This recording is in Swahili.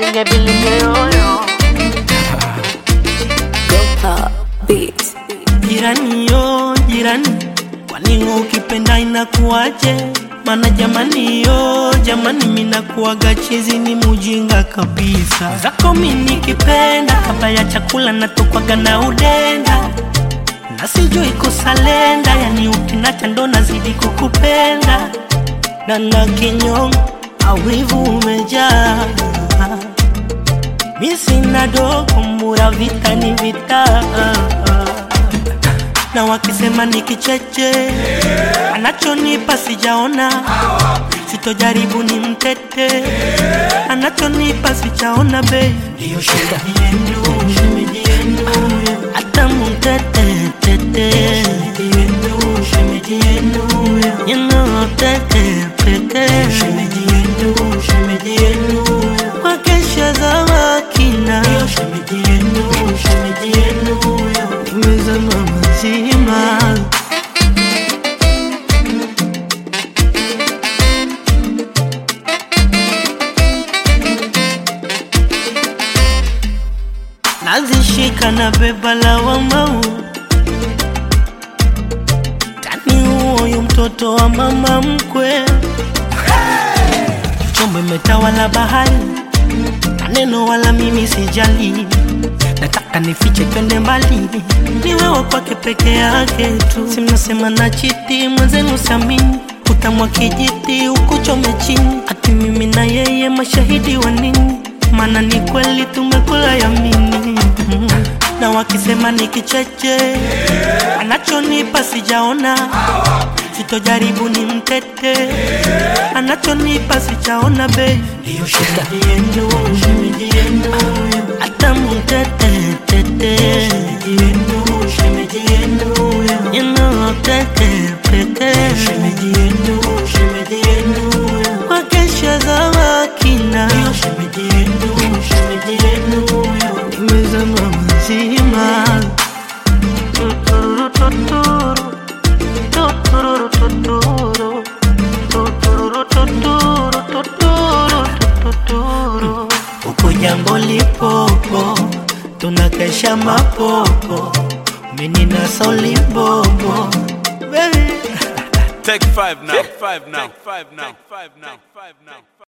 bilinge bilinge yoyo Beat. Jirani yo jirani, kwani ukipenda inakuwaje? Mana jamani yo jamani, minakuwaga chizi ni mujinga kabisa. Zako mi nikipenda, kabla ya chakula natokwaga na udenda na sijui kusalenda, yani ukinacha ndo nazidi kukupenda na na kinyongo awivu umejaa mi sina dogo mura vita ni vita na wakisema ni kicheche anachonipa sijaona sitojaribu ni mtete anachonipa sijaona bei ndiyo shemeji yenu shemeji yenu hata mtete tete shemeji yenu shemeji yenu you know tete tete shemeji yenu shemeji yenu wakesha za wakina ndiyo shemeji yenu shemeji yenu nimezama mazima nazishika na beba lawamau tani huoyu mtoto wa mama mkwe chombo imetawala bahari maneno wala mimi sijali nataka nifiche twende mbali ni wewe kwake peke yake tu simnasema na chiti mwenzenu samini utamwa kijiti ukuchome chini ati mimi na yeye mashahidi wa nini maana ni kweli tumekula yamini mm. na wakisema ni kicheche anachonipa sijaona sitojaribu ni mtete anachonipa sijaona bei ndiyo shemeji yenu shemeji yenu hata mtete tete shemeji yenu shemeji yenu you know tete pete shemeji yenu shemeji yenu wakesha za wakina ndiyo shemeji yenu shemeji yenu nimezama mazima tuturu tuturu tuturu tuturu tuturu tuturu tuturu tuturu huko jambo lipopo tunakesha mapopo mini na solibobo baby Take five now. Take five now. Take five now. Take five now. Take five now.